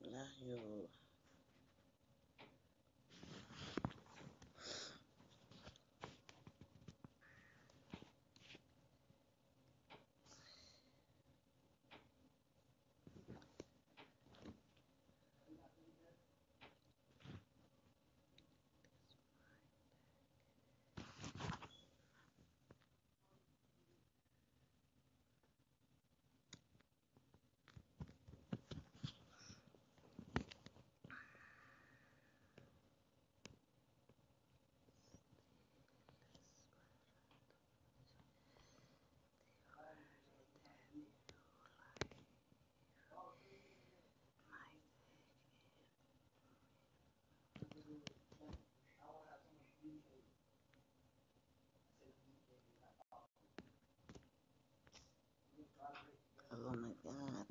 lahyo oh my god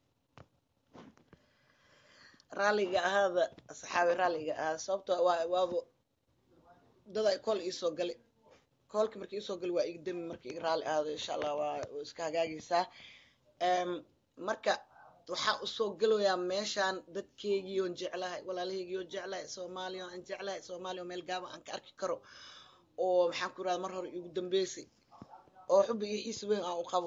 raalliga ahaada asxaabi raalliga ahaada sababtoo waa waaba dad ay kool iisoo gali koolkii markii iisoo gali waa iga demi markii iga raalli ahaado insha allah waa waa iska hagaagaysaa Em, marka waxaa usoo gelayaa meeshaan dadkeygii oon jeclahay walaalahaygii oon jeclahay soomaaliya aan jeclahay soomaaliya oo meel gaaban aan ka arki karo oo maxaan ku irahda mar hore igu dambeysay oo xubbi iyo xiisi weyn aan u qabo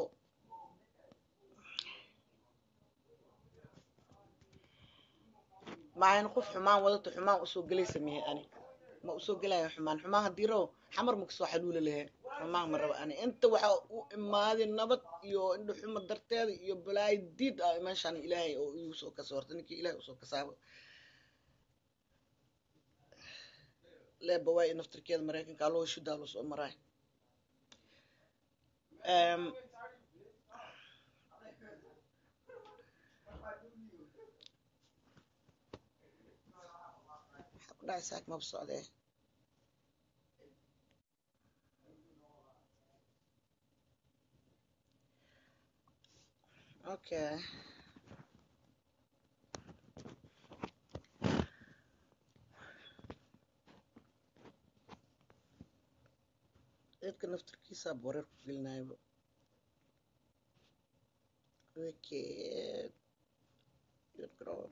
maayan qof xumaan wadato xumaan usoo gelaysa mihe ani ma usoo gelaya xumaan xumaan haddii rabo xamar ma kasoo xaluula lahe xumaan ma rabo ani inta waxa u imaaday nabad iyo indho xumo darteeda iyo balaayo diid ah meeshaan ilaahay oo igu soo kasa horta ninkii ilaahay usoo kasaaba leeba waay naftirkeeda maraykanka aloo shudaa loo soo maraay Em, maxaa ku dhacay saak maba socdee okay dadka naftirkiisa boreer ku gelinayaba wicked good girl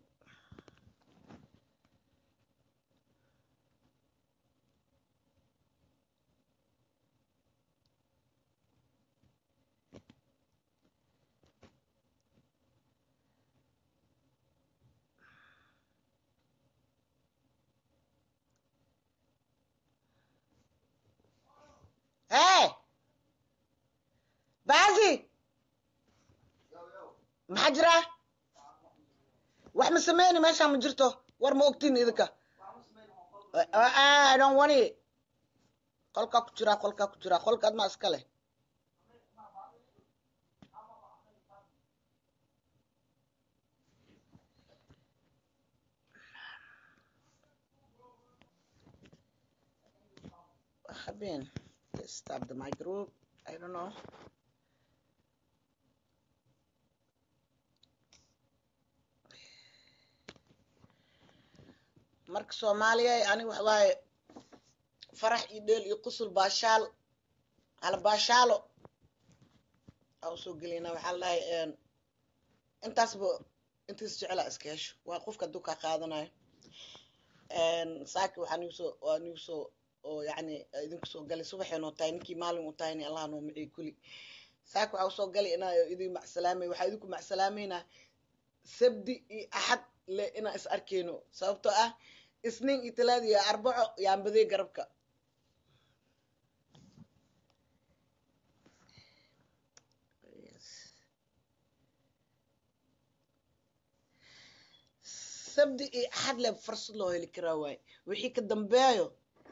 hey baasi maxaa jira wax ma sameyni meeshaan ma jirto war ma ogtiin idinka I don't want it qolkaa ku jira qolkaa ku jira qolka admaa iska leh What happened? They stopped my group. I don't know. marka soomaaliya aniga waxa waaye farax iyo dheel iyo qusul baashaal hala baashaalo aa usoo gelaynaa waxaa la dhahay intaasba intiis jeclaa iska hesho waa qofka hadduu kaa qaadanayo saaki waxaa nigu soo waa nigu soo oo yacni idinku soo galay subaxay noo tahay ninkii maalin u tahayni allah noo miciy kuli saaki waxaa usoo galay inaa idin macsalaamay waxaa idinku macsalaamaynaa sabdi iyo axad le inaan is arkeyno sababtoo ah isniin iyo talaada iyo arbaco yaanbadey garabka sabdi iyo axad le fursad loo heli karaa waaye wixii ka dambeeyo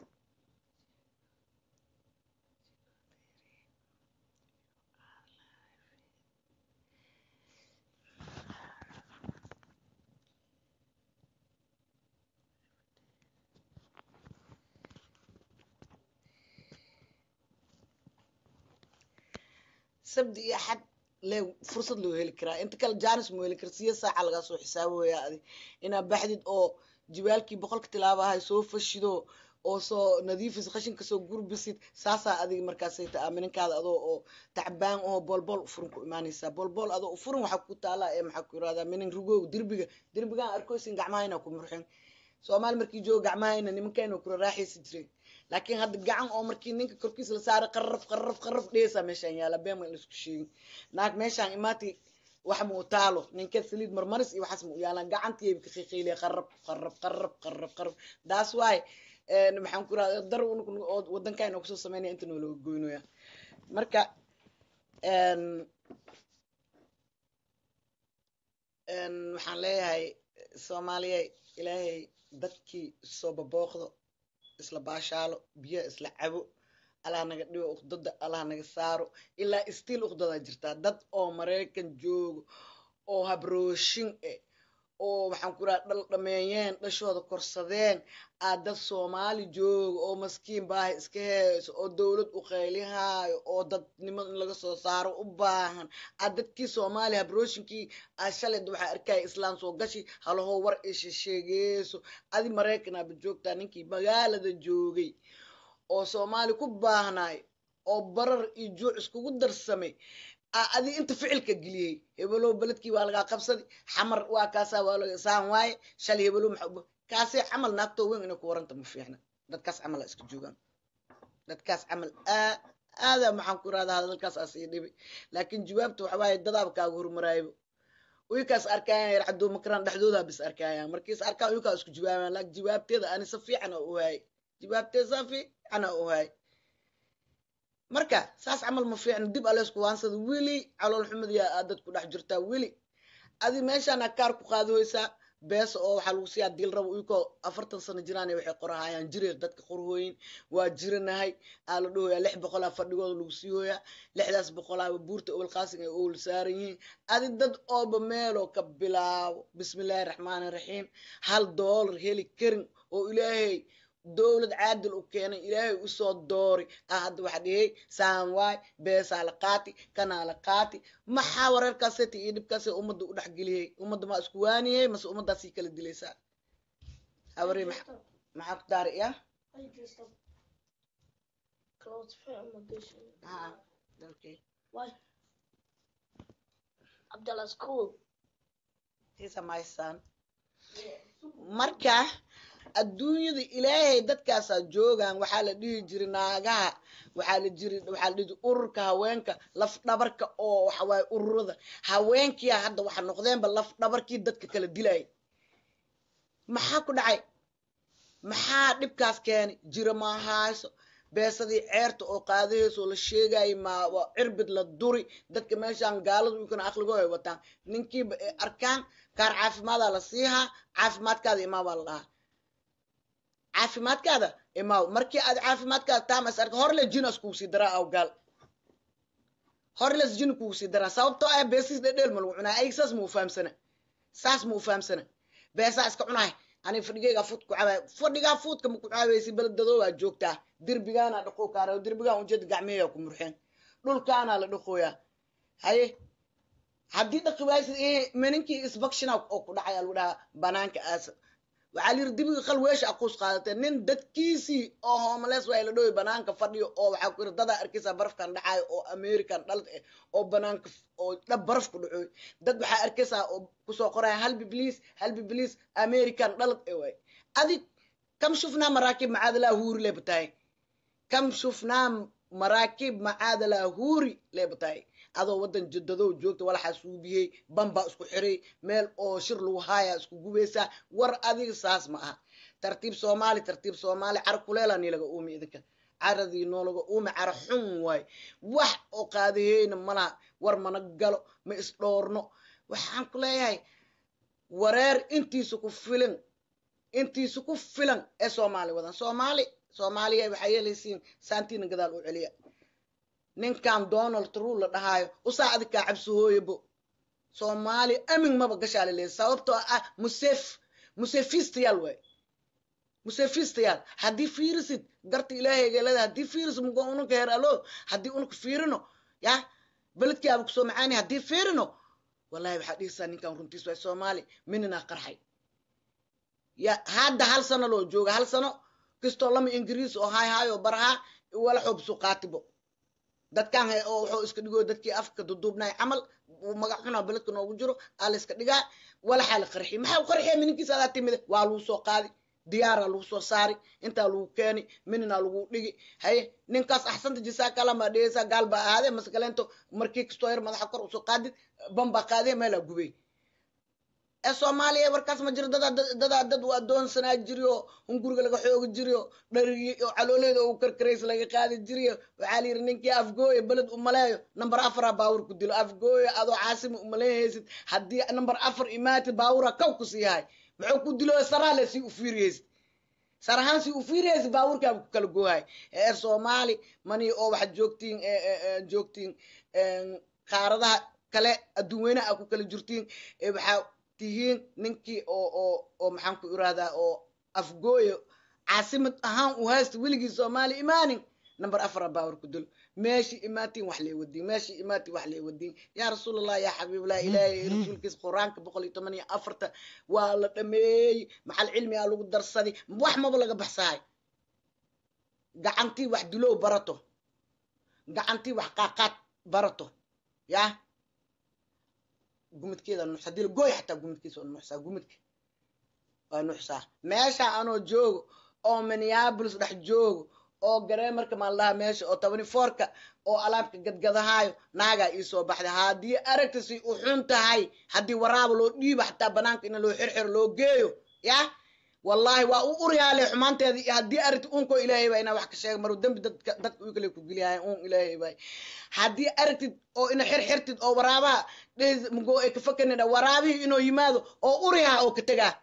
sabdi iyo axad le fursad loo heli karaa inta kale janis mu heli kara siya saaca lagaa soo xisaabooya adi inaa baxdid oo jibaalkii boqolka tilaabahay soo fashido oo soo nadiifis qashinka soo gurbisid saasaa adiga markaasay ta aaminankaada adoo oo tacbaan oo boolbool ufurin ku imaanaysaa boolbool adoo ufurin waxaa ku taalaa ee maxaa ku yirahdaa minin rugow derbiga derbigaan arkoysin gacmahayna ku murxin soomaali markii joogo gacmahayna nimankayna kula raaxaysi jireen laakiin hadda gacan oo markii ninka korkiisa la saaray qarraf qarraf qarraf dheesaa meeshaan yaala beema in laisku sheegin naag meeshaan imaatay wax ma u taalo ninka saliid marmaris iyo waxaas ma u yaalaan gacantiiba ka qiiqiiliya qarrab qarrab qarrab qarrab qarrab daas waay maxaan ku rahda dar oo wadankayna kusoo sameynaya inta noolaga goynoya marka waxaan leeyahay soomaaliya ilaahay dadkii soo babooqdo isla baashaalo biyaha isla cabo allah naga dhigo uqdada allah naga saaro ilaa stiil uqdadaa jirtaa dad oo maraykan joogo oo habrooshin eh oo waxaan ku raha dhal dhameeyeen dhashooda korsadeen aa dad soomaali joogo oo maskiin baahi iska heeso oo dowlad u qaylihaayo oo dadnimo in laga soo saaro u baahan aa dadkii soomaali habrooshinkii aa shalay waxaa arkaya islaam soo gashi halahoo war isha sheegeyso adi maraykan aaba joogtaa ninkii magaalada joogay oo soomaali ku baahnaay oo barar iyo juuc iskugu darsamay adi inta ficilka geliyey hebelow beledkii waa lagaa qabsadi xamar waa kaasaa waa laga saan waaye shalay hebelow maxaa kaasee camal naagtoo weyn inay ku waranta ma fiicna dadkaas camal aa iska joogaan dadkaas camal aada maxaan ku irahdaa hadalkaas aa sii dhibi laakiin jawaabta waxa waaye dadaaba kaaga hormaraaybo uykaas arkaayan yar cadoo makaraan dhexdoodaa bis arkaayan markiis arkaan uykaa isku jawaabayan laakiin jawaabteeda ani si fiican oo u haay jawaabteeda saa fiican oo u haay marka saas camal ma fiicno dib aleysku waansada weli calool xumadiya aad dad ku dhex jirtaa weli adi meeshaana kaar ku qaadihaysaa beesa oo waxaa lagu siiyaa dil rabo uyakoo afartan sano jiraan waxay qorahayaan jireer dadka qorhooyin waa jiranahay aa la dhahoyaa lix boqolaa fadhigooda lagu sii hooyaa lixdaas boqolaaba buurta owlqaasin ay owl saaran yihiin adi dad ooba meeloo ka bilaabo bismillaahi raxmaani raxiim hal doolar heli karin oo ilaahay dowlad caadil u keenay ilaahay usoo doori ah hadda waxa dhihey saan waay beesaa la qaati kanaa la qaati maxaa wareerkaaseti iyo dhibkaas ummadda u dhexgeliyey ummadda maa isku waaniyey mase ummaddaa sii kala dilaysaa hawari maxaa ku daari ya marka adduunyada ilaahay dadkaasaa joogaan waxaa la dhihi jiri naagaha waxaa la jiri waxaa la dhihi ururka haweenka laf dhabarka oo waxawaaye ururada haweenkiia hadda waxa noqdeenba laf dhabarkii dadka kala dilaya maxaa ku dhacay maxaa dhibkaas keenay jira maahayso beesadii ceerta oo qaadaheysoo la sheegayay ma cirbid la duri dadka meeshaan gaaladu ukana aqligo ay wataan ninkiiba ay arkaan kaar caafimaadaa la siihaa caafimaadkaada imaa baa la dhahaa caafimaadkaada imaaw markii aad caafimaadkaada taamas arka horle jinas kugu sii daraa aw gaal horles jin kugu sii daraa sababtoo ah beesiis dhedheel ma lagu cunaa ayg saas ma u fahamsana saas ma u fahamsana beesaa iska cunaay ani fadhigaygaa fuud ku cabaay fadhigaa fuudka ma ku caabaysi beledadoo aa joogtaa derbigaana dhaqoo kaara derbigaan ujeeda gacmeeyaa ku murxeen dhulkaana la dhaqooyaa haye haddii dhaqi waaysid meninkii isbakshina oo ku dhacay lagu dhahaa banaanka aasa waxaa layiri dibiga qal weesha aquus qaadatee nin dadkiisii oo hoomales waa la dhoway banaanka fadhiyo oo waxaa ku yiri dadaa arkaysaa barafkan dhacayo oo american dhalad eh oo banaanka oo dhab baraf ku dhacooy dad waxaa arkaysaa oo kusoo qoraya halbi bliis halbi bliis american dhalad eh waay adig kam shufnaa maraakiib macaadalaa huuri leebatahay kam shufnaa maraakiib macaadalaa huuri leebatahay adoo waddan jadadow joogta walaxaa suubiyey bambaa isku xiray meel oo shir lagu haayaa isku gubaysaa war adiga saas ma aha tartiib soomaali tartiib soomaali cara kuleela nilaga uumi idinka caradii noolaga uumi cara xun waay wax oo qaadaheyna malaha war mana galo ma isdhoorno waxaan ku leeyahay wareer intiisa ku filan intiisa ku filan ee soomaali wadan soomaali soomaaliya waxaa yeelaysiin saantiina gadaal u celiya ninkan donald true la dhahaayo usaa adig kaa cabsi hooyabo soomaali amin maba gashaa laleeya sababtoo ah musef musefistayaal waay musefistayaal haddii fiirisid garta ilaahaygelada haddii fiirisid mugo ununka heer alo haddii ununka fiirino ya beledkiaaba kusoo macaani haddii fiirino wallahi waxaa dhihisaa ninkan runtiis waay soomaali mininaa qarxay ya hadda hal sano loo jooga hal sano kastoo lama ingiriis oo hay hayo baraha wala xoobsu qaatibo dadkan oo wuxuu iska dhigo dadkii afka duduubnay camal magac xunaa beledka noogu jiro aa la iska dhigaa walaxaa la qarxiy maxaa u qarxiya mininkiisa adaa timide waa lagu soo qaadi diyaaraa lagu soo saari intaa lagu keeni minina lagu dhigi haye ninkaas axsanta jisaa kalama dhigaysaa gaal baa ahaadee mase kaleento markii kastoo yar madaxa kor usoo qaadid bambaa qaadee meelaa gubay ee soomaaliya warkaas ma jiro dadaa dadaa dad u adoonsanaa jiriyo hunguriga laga xoogi jiriyo dharigi oo calooleeda uu karkarays laga qaadi jiriyo waxaa la yidhi ninkii afgooye beled u maleeyo number afara baawur ku dilo afgooye adoo caasima umaleehaysid haddii number afar imaatid baawura kaw ku sii yahay muxuu ku dilo saraale si u fiiriyaysid sarahaan si u fiiriyaysid baawurkaaba ku kala goohay ee soomaali mani oo waxaad joogtiin joogtiin qaaradaha kale adduun weyne a ku kala jirtiin waxaa tihiin ninkii oo oo oo maxaan ku irahdaa oo afgooyo caasimad ahaan u haysta weligii soomaali imaanin number afara baawar ku dilo meeshii imaatiin wax lee wadiin meeshii imaatiin wax lee wadiin yaa rasuulallah yaa xabiiballah ilaahay rasuulkiisa qur-aanka boqol iyo toban iyo afarta waa la dhameeyey maxal cilmi aa lagu darsaday wax maba laga baxsahay gacantii wax dulow barato gacantii wax qaaqaad barato yaa gumidkeeda nuxsa dil gooy xataa gumidkiisa oo nuxsaa gumidka waa nuxsaa meesha anoo joogo oo minneapolis dhex joogo oo gareemarka maaldhaha meesha oo tobani foorka oo alaabka gadgadahaayo naagaa ii soo baxday haddii aragtisi u xun tahay haddii waraaba loo dhiiba xataa banaanka in loo xirxiro loo geeyo yah wallahi waa u uryaale xumaanteeda iyo haddii aragti unkoo ilaahay baa inaa wax ka sheega maru dembi dadka dadka uu kale ku geliyahay un ilaahay baa haddii aragtid oo ina xirxirtid oo waraabaha dhes mugo ay ka fakanidha waraabihii inuu yimaado oo uryaha oo ka tegaa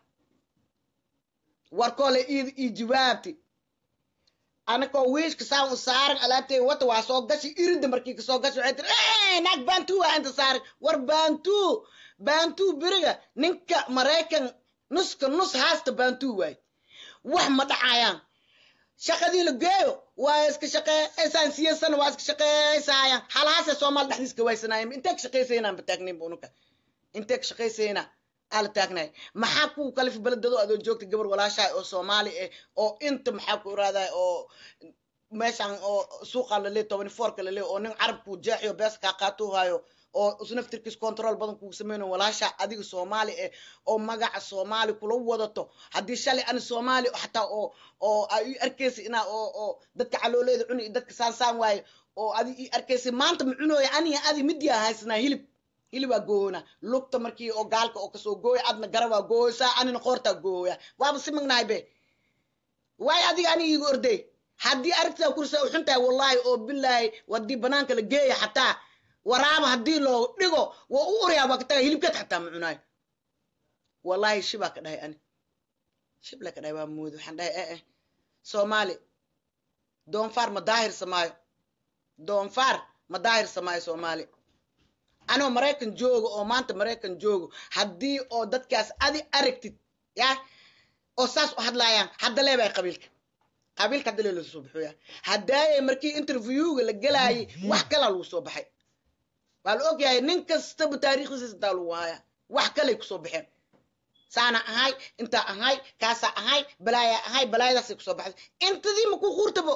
warkoole iid ii jawaabti anakoo wiishka saan u saaran alaabtay wata waa soo gashi irida markii kasoo gashi waxay tiri naag bantu waa inta saaran war bantu bantu beriga ninka maraykan nuska nus haasta bantu waay wax ma dhacayaan shaqadii la geeyo waa iska shaqeysaan siyasana waa iska shaqeysayaan halaase soomaali dhexdiis ka waysanaayeen intee ka shaqeysaynaan ba taagnaynba unuka intee ka shaqeysaynaa aa la taagnay maxaa ku kalifi beledado adoo joogta gabar walaashahay oo soomaali ah oo inta maxaa ku iraaday oo meeshan oo suuqa lale tobani foorka lale oo nin carabku jeexiyo bees kaa qaatuu hayo oo isnaftirkiis control badan kugu sameyno walaasha adiga soomaali ah oo magaca soomaali kula wadato haddii shalay ani soomaali xataa oo oo ay ii arkaysa inaa oo oo dadka calooleeda cuni iyo dadka saansaan waaye oo adi ii arkaysa maanta ma cunooya aniga adi midiyaa haysanaa hilib hilibaa goohona lugta markii oo gaalka oo kasoo gooya adna garabaa gooysaa anina qoortaa gooya waaba si magnahay be waayo adiga ani iiga orday haddii aragtidaa kursa u xun tahay wallahi oo bilaahi haddii banaanka la geeya xataa waraaba haddii loo dhigo waa u oryaa waa ka taga hilibkeed xataa ma cunaayo wallahi shibaa ka dhahay ani shib la ka dhahay waa moodi waxaan dhahay eh eh soomaali doonfaar ma daahir samaayo doonfaar ma daahir samaayo soomaali anoo maraykan joogo oo maanta maraykan joogo haddii oo dadkaas adi aragtid ya oo saas u hadlaayaan hadda leebay qabiilka qabiilka hadda lee lasoo baxoya haddaayay markii interviewga la gelaayay wax kalaa lagu soo baxay waa la ogyahay nin kastaba taariikhdiisa intaa lagu haaya wax kalay kusoo baxeen saana ahay intaa ahay kaasaa ahay balaayaa ahay balaayadaasay kusoo baxday intadii ma ku quurtabo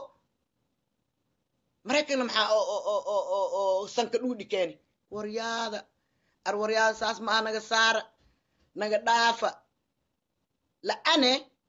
maraykanna maxaa oo sanka dhuudhi keeni waryaada ar waryaada saas maa naga saara naga dhaafa la'ane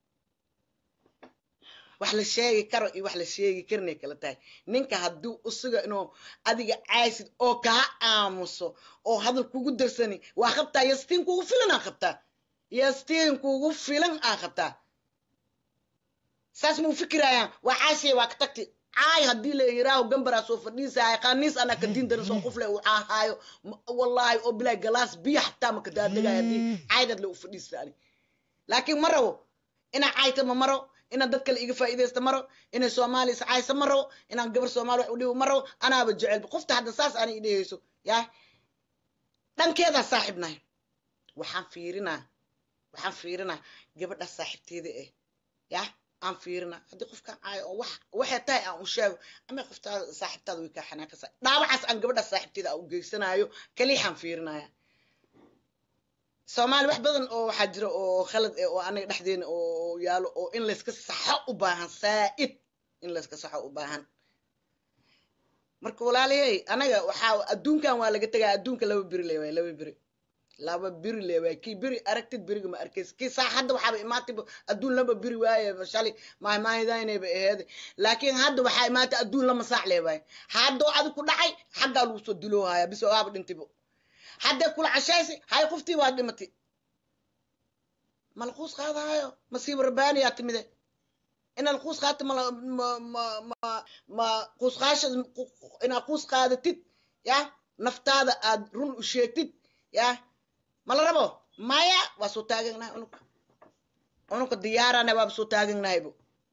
wax la sheegi karo iyo wax la sheegi karinay kala tahay ninka hadduu usuga inuu adiga caysid oo kaa aamuso oo hadal kugu darsani waa qabtaa yastiin kugu filan aa qabtaa yastiin kugu filan aa qabtaa saas mau fikirayaan waa caashiya waa ka tagti caay haddii la yiraaho gambaraa soo fadhiisaayo qaniis anaa ka diin darin soo qufle uu caahaayo wallahi oo bilaay galaas biyo xataa maka daadegaayo haddii caydad le u fadhiisaani laakiin ma rabo inaa caayta ma maro inaan dad kale iga faa'iidaysta maro inay soomaali is caaysa ma rabo inaan gabar soomaali wax u dhibo ma rabo anaaba jecelba qofta hadda saas aanay idhehayso yaa dhankeedaa saaxiib nahay waxaan fiirinaa waxaan fiirinaa gabadha saaxiibteeda eh yaa aan fiirina haddii qofkaan caayo oo wax waxay tahay aan u sheego ama qoftaada saaxiibtaada way kaa xanaaqaysaa dhaawacaas aan gabadha saaxiibteeda aan u geysanaayo kaliixaan fiirinaya soomaali wax badan oo waxaa jira oo khalad eh oo anaga dhexdeena oo yaalo oo in layska saxo u baahan saa'id in layska saxo u baahan marka walaaliyey anaga waxaa adduunkan waa laga tegaa adduunka laba beri le waay laba beri laba beri le waay kii beri aragtid beriga ma arkaysa kii saa hadda waxaaba imaatayba adduun laba beri waaye shali maahmaahidaynayba aheede laakiin hadda waxaa imaatay adduun lama saac le waay haddoo adig ku dhacay xaggaa lagu soo diloohaya bis waaba dhintaybo haddee kula cashaysi hay qoftii waa dhimatay malquus qaadaayo masiibo rabbaaniyaa timide inaad quus qaata ma ma ma ma ma quus qaasha inaad quus qaadatid ya naftaada aad run u sheegtid ya mala rabo maya waa soo taaganahay unuka unuka diyaarana waaba soo taaganahaybo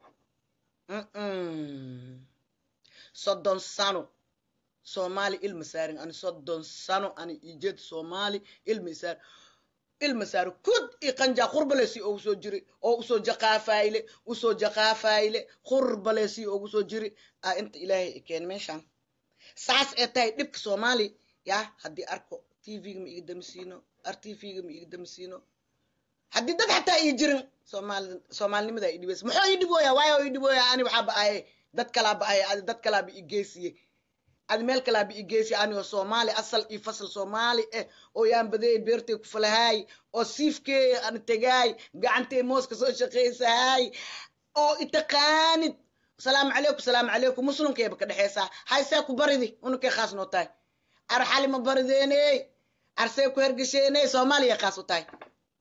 soddon sano soomaali ilma saarin ani soddon sano ani ijeed soomaali ilma isaarin ilma saaro kud i qanja qurbalesi oo usoo jiri oo usoo jaqaafayle usoo jaqaafayle qurbalesi oo usoo jiri a inta ilaahay keen meeshan saas ee tahay dhibka soomaali ya haddii arko tvga ma iga damisiino r tvga ma iga damisiino haddii dad xataa ii jirin soomaali soomaalinimada i dhibaysa muxuu ii dhibooya waayo ii dhibooya ani waxaa ba'aye dad kalaa ba'aye adi dad kalaaba i geesiye adi meel kalaaba i geesiye anigoo soomaali asal iyo fasal soomaali eh oo yaan badeey beertay ku falahaay oo siifkeeya aan tegaay gacantay mooska soo shaqaysahaay oo itaqaanid salaamu calaykum salaamu calaykum muslimkeeba ka dhexeysaa haysee ku baridi ununkay khaas noo tahay ar xali ma barideeney arsee ku hergesheeney soomaaliya khaas u tahay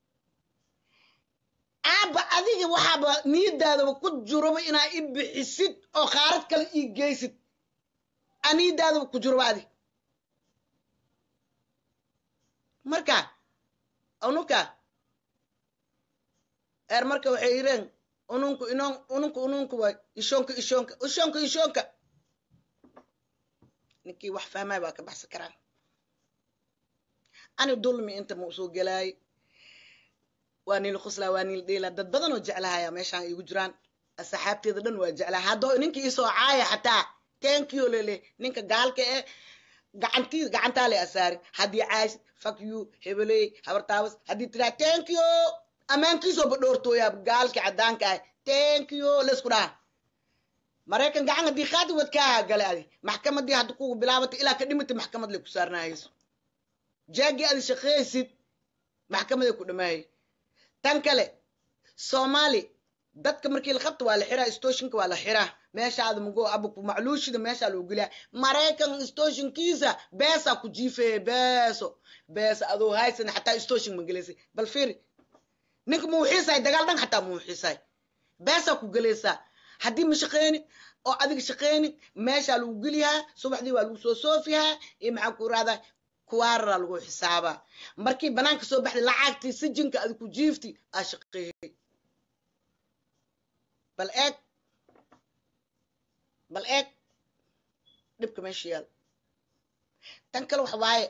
aaba adiga waxaaba niyadaadaba ku jiraba inaa i bixisid oo qaarad kale ii geysid aa niyadaadaba ku jiraba adi marka ununka eer marka waxay yireen ununku inon ununku ununku way ishonka ishonka ishonka ishonka ninkii wax fahmay baa ka baxsan karaan ani dulmi inta ma usoo gelaay waa niil quslaa waa niil dhiila dad badan oo jeclahaya meeshaan igu jiraan asxaabteeda dhan waa jeclaha haddoo ninkii isoo caaya xataa tenkiyo lele ninka gaalka eh gacantii gacantaa le asaari haddii caaysid fuck you hebeley habartaabas haddii tiraa tenkiyo ammaankiisoo badhoortooyaa gaalkii caddaanka ah tenkiyo laysku dhaha maraykan gacan haddii qaadi wadkaaha gale adi maxkamadii hadda kugu bilaabatay ilaa ka dhimatay maxkamad le ku saarnaayayso jaagii adi shaqeysid maxkamaday ku dhamaayay tan kale soomaali dadka markii la qabta waa la xiraa stoshinka waa la xiraa meeshaada mugo abuku macluushida meeshaa loo geliyaa maraykan stoshinkiisa beesaa ku jiifeye beeso beesa adoo haysan xataa stoshin ma gelaysay bal fiiri ninka muu xiisahay dagaal dhan xataa muu xiisahay beesaa ku gelaysaa haddii ma shaqeynin oo adiga shaqeynin meeshaa lagu geliyaa subaxdii waa lagu soo soofiyaa iyo maxaa ku irahdaa kuwaararaa lagu xisaabaa markii banaanka soo baxday lacagtii sijinka adi ku jiifti aa shaqeeyey bal eeg bal eeg dhibka meesha yaal tan kale waxa waaye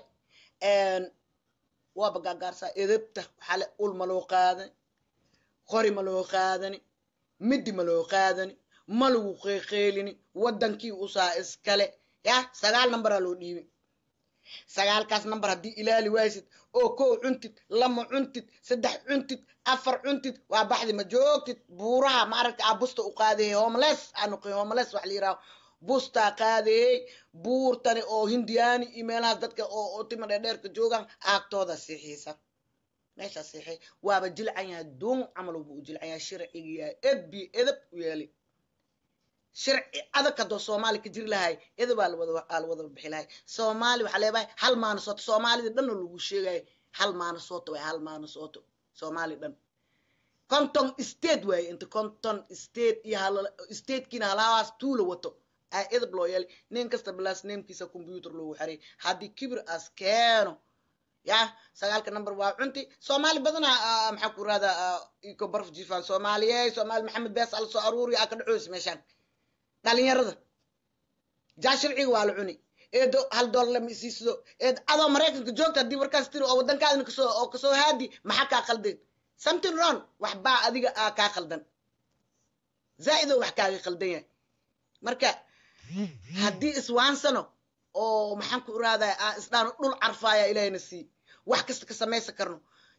waaba gaagaarsaa edabta waxaa le ul ma loo qaadani qori ma loo qaadani midi ma loo qaadani ma lagu qeeqeelini waddankii usaa iskale ya sagaal nambaraa loo dhiibay sagaalkaas namber haddii ilaali waysid oo kow cuntid lama cuntid saddex cuntid afar cuntid waa baxdi ma joogtid buuraha maaragta aa busta u qaadayey homeless aanuqin homeless wax la yiraahdo bustaa qaadayey buurtani oo hindiyaani iyo meelahaas dadka oo tima dheerdheerka joogaan aagtooda sixiisa meeshaa siixay waaba jilcan yahay duun camal buu u jilcan yahay sharciga yahay edbi edab u yeeli sharci adag haddoo soomaali ka jiri lahay edabaa lawada wada bixi lahay soomaali waxaa leedahay hal maana sooto soomaalida dhanna lagu sheegayo hal maana sooto waay hal maana sooto soomaali dhan conton state waaye inta conton state iyo statekiina halahaas tuula wato aa edab loo yeelay nin kasta bilaas neemkiisa computer loogu xaray haddii kibir as keeno ya sagaalka number waa cunti soomaali badana maxaa ku irahdaa iko barf jifaan soomaaliye soomaali maxamed bees ala soo aruuri aa ka dhacoysa meeshaan dhalinyarada jaa sharciga waa la cuni eedo hal dollar lama isiisido eed adoo maraykanka joogta haddii markaas tiri oo waddankaadina kasoo oo kasoo haadi maxaa kaa qaldan something wrong wax baa adiga aa kaa qaldan zaa'idoo wax kaaga qaldan yahay marka haddii iswaansano oo maxaan ku iraadaa aa isdhaano dhul carfaaya ilaahayna sii wax kasta ka samaysan karno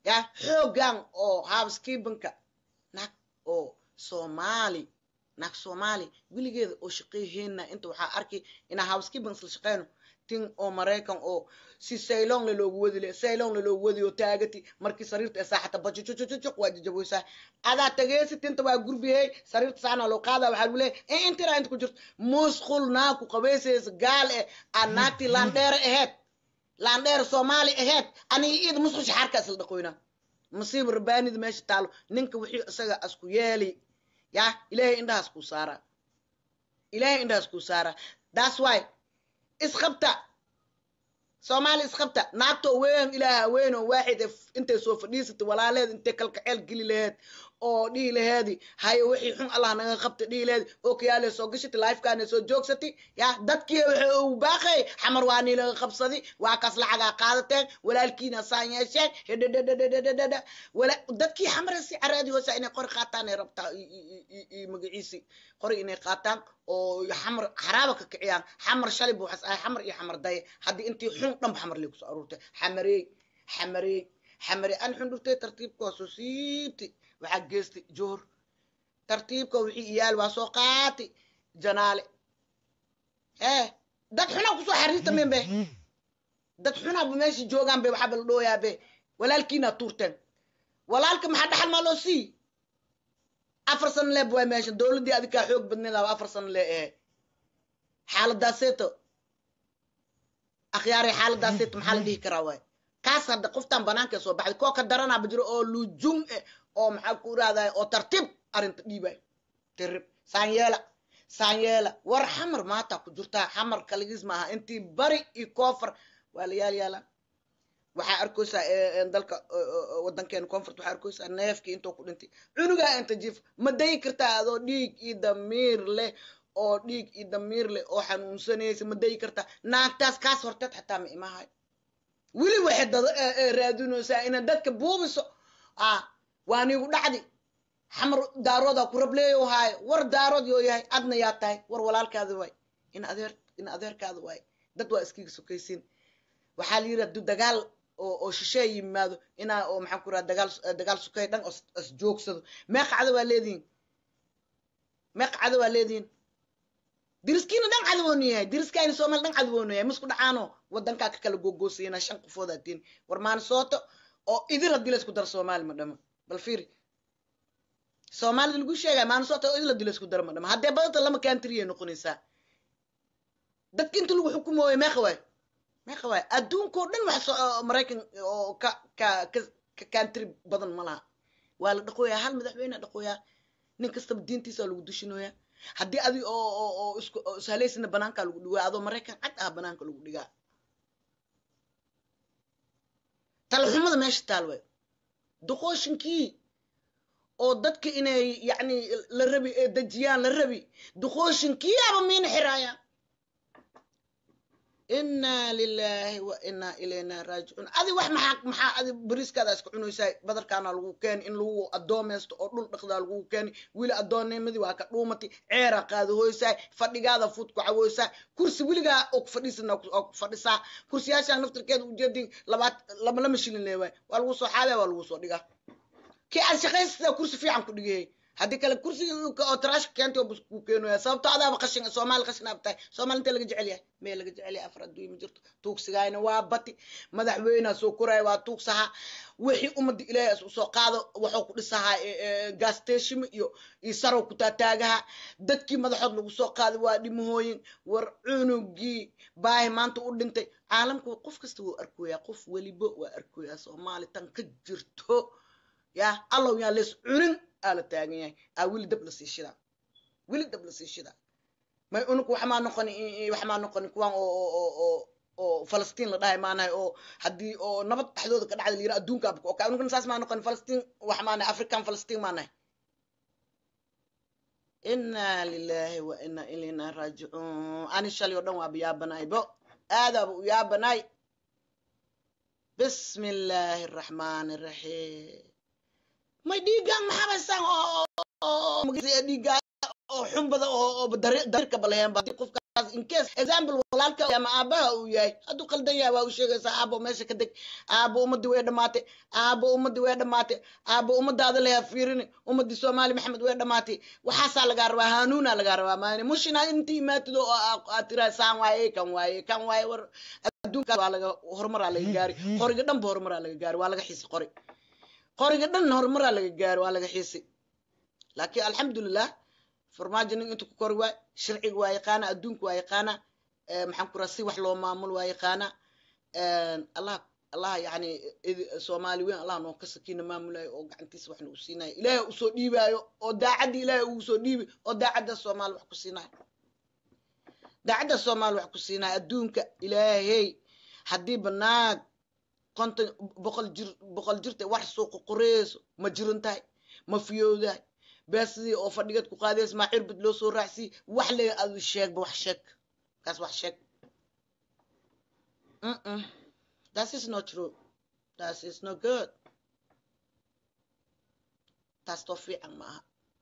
ya xoogan oo housekeepinka naag oo soomaali naag soomaali weligeeda oo shaqeyheenna inta waxaa arki inaa housekeeping isla shaqeyno tin oo maraykan oo si saylon la loogu wadi le saylon la loogu wadi oo taagati markii sariirta ee saaxata bajujujujujuq waa jajaboysaa adaa tageesi tinta waa gurbihey sariirta saana loo qaada waxaa lagu leeyahay in intira inta ku jirto musqul naag ku qabaysaysa gaal eh aa naagtii laandheere aheyd laandheere soomaali aheyd aniga iida musqul shaxaarka isla dhaqoynaa masiiba rabaanida meesha taalo ninka wixii isaga asku yeeli ya ilaahay indhahaas kuu saaraa ilaahay indhahaas kuu saaraa that's why isqabta soomaali isqabta naagtoo weyn ilaaha weyn oo waaxid intay soo fadhiisatay walaaleed intay kalkaceel geli laheed oo dhihi laheedi haye wixii xun allah naga qabta dhihi laheedi oo kayaale soo gashati lifekaana soo joogsati ya dadkii waxa uu baaqay xamar waa nii laga qabsadi waa kaas lacagaa qaadateen walaalkiina saan yeesheen hedhedhedhedhedhedhedha wala dadkii xamar si caraadi hoosa inay qori qaataan ay rabtaa iyo magaciisi qori inay qaataan oo xamar xaraaba ka kiciyaan xamar shalay buu waxas ahay xamar iyo xamar daye haddii intii xun dhanba xamar lee kusoo aruurtay xamareey xamareey xamareey an xun dhurtay tartiibka waa soo siibtay waxaa geestay joor tartiibka wixii iyaal waa soo qaatay janaale ee dad xunaa kusoo xariirta men be dad xunaaba meesha joogaan be waxaaba la dhooyaa be walaalkiinaa tuurteen walaalka maxaa dhaxal maa loo sii afar sano leeb waay meesha dowladdii adikaa xoog badneedaaba afar sano lee ehe xaaladaaseeto akhyaarey xaaladaaseeto maxaa la dhihi karaa waay kaas hadda qoftaan banaanka soo baxday koo ka daranaaba jiro oo lujum eh oo maxaa ku irahday oo tartiib arrinta dhiibay tirib saanyeela saanyeela war xamar maata ku jirtaa xamar kaligiis maaha intii bari iyo koofar waa la yaal yaalaa waxaa arkaysaa dalka wadankeena koonfurt waxaa arkaysaa neefkii intoo ku dhintay cunugaa inta jiif ma dayi kartaa adoo dhiig iyo damiir leh oo dhiig iyo damiir leh oo xanuunsanaysa ma dayi kartaa naagtaas kaas horteed xataa ma imahay weli waxay dad raadinaysaa inaad dadka buubiso ah waa niigu dhacdi xamar daaroodaa ku rableeyo haayo war daarood yoo yahay adna yaa tahay war walaalkaada waay in adeer in adeerkaada waay dad waa iskiga sokaysiin waxaa la yidhi hadduu dagaal oo oo shishee yimaado inaa oo maxaan ku raha dagaal dagaal sukay dhan os is joogsado meeqa cada waa leedihin meeqa cada waa leedihin diriskiina dhan cadawoonu yahay diriskaayna soomaali dhan cadawoonu yahay masku dhacaano wadankaa ka kala gogoosayna shan qofood atiin war maanisooto oo idil haddii laysku daro soomaali ma dhamo bal fiiri soomaalida lagu sheegaya maanisooto oo idil haddii laysku daro ma dhamo haddee badanta lama kaantiriyay noqonaysaa dadka inta lagu xukumooyo meeqa waay meeqa waay adduunkao dhan wax maraykan oo ka ka ka ka kaantiri badan ma laha waa la dhaqooyaa hal madaxweyne dhaqooyaa nin kastaba diintiisa lagu dushinoyaa haddii adi oo oo oo isku ishaleysina banaanka lagu dhigaa adoo maraykan cad ah banaanka lagu dhigaa talaxumada meesha taal way duqooshinkii oo dadka inay yacni la rabi ee dejiyaan la rabi duqooshinkii aba miina xiraayaan inaa lilaahi wa inaa ilayna raajicuun adi wax maxaa maxaa adi bariiskaada iska cunaysaa badarkaana lagu keeni in lagu addoomaysto oo dhul dhaqdaa lagu keeni weli addoonnimadii waa ka dhuumatay ceera qaadahoysaa fadhigaada fud ku cawoysaa kursi weligaa oo ku fadhiisana oo ku fadhisaa kursiyaashaan naftirkeeda ujeedin labaad lama lama shilin leewaay waa lagu soo xaabaya waa lagu soo dhigaa kii aad shaqaysataa kursi fiican ku dhigayay haddii kale kursiga oo taraashka keentay oo bus ku keenaya sababto adaaba qashin soomaali qashin aab tahay soomaali intee laga jecel yahay mee laga jecel yahay afar adduunya ma jirto tuugsigaayna waa bati madaxweynea soo koraya waa tuugsahaa wixii ummadda ilaahay is usoo qaado waxuu ku dhisahaa gaasteshima iyo iyo sarow ku taataagaha dadkii madaxood lagu soo qaaday waa dhimahooyin war cunugii baahi maanta u dhintay caalamku qof kasta wuu arkoyaa qof weliba waa arkoyaa soomaali tan ka jirto ya allow yaa lees cunin aa la taagan yahay aa weli dab lasii shidaa weli dab lasii shidaa may unug waxmaa noqoni waxmaa noqoni kuwaan oo oo oo oo falastiin la dhahay maanahay oo haddii oo nabad dhexdooda ka dhacda la yira adduunka abka oo unugna saas maa noqoni falastiin wax maanahay african falastiin maanahay inaa lilaahi wa inaa ilayna raajicuun ani shalay oo dhan waaba yaabanaay bo aadaaba u yaabanaay bismi illaahi araxmaani araxiim may dhiigaan maxabaysaan oo dhiigaa oo xunbada oo dariirka baleheen qofka incase example walaalka ama aabaha uu yahay hadduu qaldan yahay waa u sheegaysaa aabo meesha ka deg aabo ummadii way dhamaatay aabo ummadii way dhamaatay aabo ummadaada leha fiirini ummadii soomaali maxamed way dhamaatay waxaasaa lagaa rabaa hanuuna lagaa rabaa maani mushina intii imaatid oo aad tiraa saan waaye kan waaye kan waaye war adduunka waa laga horumaraa laga gaari qoriga dhanba horumaraa laga gaari waa laga xiisi qori qoriga dhan horumaraa laga gaari waa laga xiisi laakiin alxamdulilah farmaajo nin inta ku kori waay sharciga waa yaqaana adduunka waa yaqaana maxaan ku raa si wax loo maamulo waa yaqaana allah allah yani soomaali weyn allah noo ka sakiina maamulayo oo gacantiisa waxna u siinayo ilaahay usoo dhiibaayo oo daacadda ilaahay ugu soo dhiibi oo daacadda soomaali wax ku siinayo daacadda soomaali wax ku siinayo adduunka ilaahey haddii banaag konton boqol jir boqol jirta wax suuqa qoreyso ma jiran tahay ma fiyowdahay beesidii oo fadhigeed ku qaadaysa maa cirbid loo soo raacsiy wax le adu sheegba wax sheeg kaas wax sheeg that is not true that is not good taas too fiican ma aha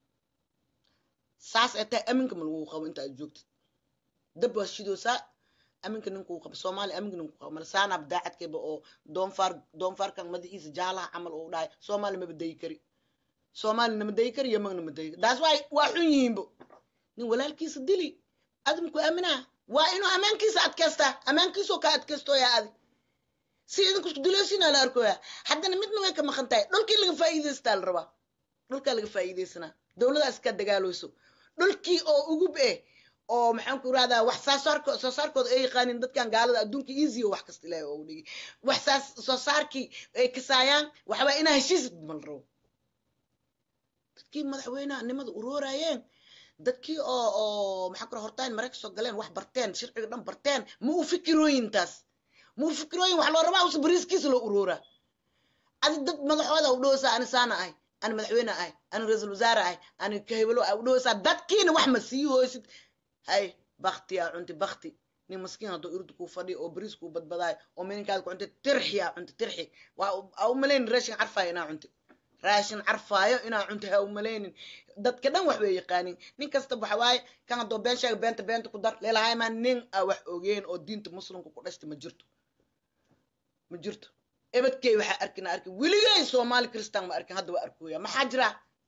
saas ay tahay aminka ma lagu qabo inta aad joogtid dab waa shidoosaa aminka ninkuu qabo soomaaliya aminka ninkuu qabo mala saanaab daacadkeeba oo doonfaar doonfaarkan madaxiisa jaalaha camal oo dhahay soomaaliya maba dayi kari soomaalina ma dayi kari yamagna ma dayi kari taas waa waa xun yihiinbo nin walaalkiisa dili adamku aaminaa waa inuu ammaankiisa adkaystaa ammaankiisoo ka adkaystooya adi si idinku isku duleysina la arkoya haddana midna way ka maqan tahay dhulkii laga faa'iidaystaa la rabaa dhulkaa laga faa'iidaysanaa dowladaas ka dagaalooyso dhulkii oo ugub eh oo maxaan ku irahdaa wax saasaarko soo saarkooda ay yaqaanin dadkan gaalada adduunka easy wax kasta ilaahay oogu dhigi wax saas soo saarkii ay kasaayaan waxbaa inaa heshiisid mal rabo dadkii madaxweynaha nimada uroorayeen dadkii oo oo maxaa kura hortaan marayka soo galeen wax barteen sharciga dhan barteen ma u fikirooyin taas ma u fikirooyin wax loo rabaa usa bariiskiisa loo urooraa adi dad madaxooda u dhowsaa ani saana ahay ani madaxweyne ahay ani ra-iisul wasaare ahay ani kahebelo ah u dhowsaa dadkiina wax ma sii hooysid hay bakti aa cunti bakti nin maskiin hadduu irdu kuu fadhiyo oo bariis kuu badbadaayo oo mininkaada ku cunti tirxi aa cunti tirxi waa u malayn raashin carfaayo inaa cunti raashin carfaayo inaa cunti ha u malaynin dadka dhan wax way yaqaanin nin kasta waxa waaye kan haddoo been sheega beenta beenta ku dar leelahay maa nin a wax ogeen oo diinta muslimka ku dhashta ma jirto ma jirto ebadkey waxaa arkina arkin weligay soomaali kristaan ma arkin hadda waa arkooya maxaa jira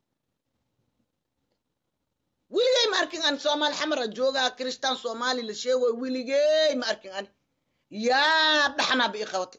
weligay ma arkin ani soomaali xamara joogaa kristaan soomaali la sheegoy weligey ma arkin ani yaa dhaxnaa ba ii qabatay